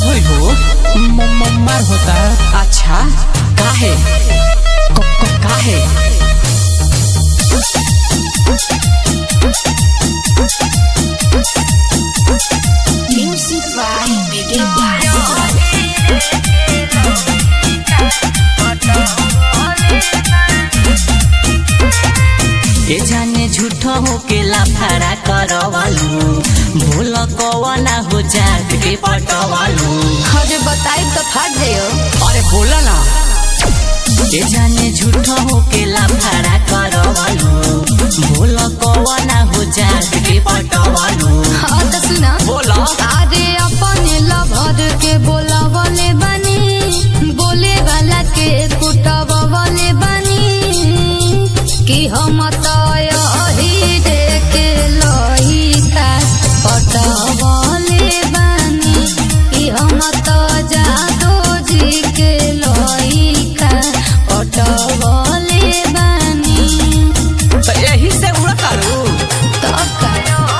होई हो म- म- मार होता अच्छा काहे क- क- काहे Music by Biggie Bass. ए जाने झूठो हो के लाफारा करवालू भूल कवना हो जाग के पटवालू अरे बताई तो फट जाइयो अरे बोला ना ए जाने झूठो हो के लाफारा करवालू भूल कवना हो जाग के पटवालू हाँ तो सुना बोला अरे अपने लभर के बोलावले बनी बोले वाला के कुटवावले बनी कि हम तो यही के लइका पटवले बनी कि हम तो जादो जी के लइका पटवले बनी तो यही से उड़ा तारू तब का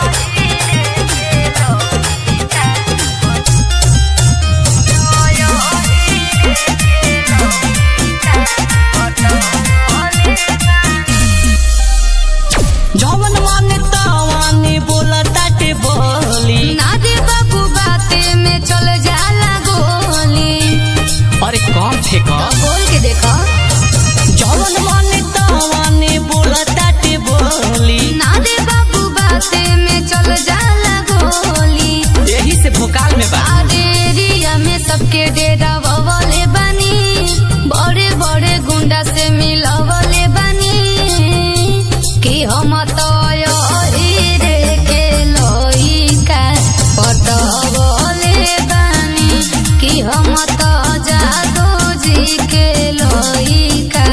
जवन माने तवाने बोला ताटे बोली ना दे बाबू बाते में चल जाला गोली अरे कौन थे का बोल के देखो जवन माने तवाने बोला ताटे बोली ना दे बाबू बाते में चल जाला गोली यही से भोकाल में बा आरे एरिया में सबके डेरा ववले बनी बड़े बड़े गुंडा से मिलवले बनी कि हम तो यही रे के लइका पटवले बनी कि हम तो जादो जी के लइका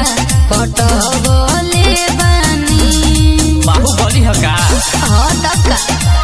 पटवले बनी बाहुबली हो का हाँ तब का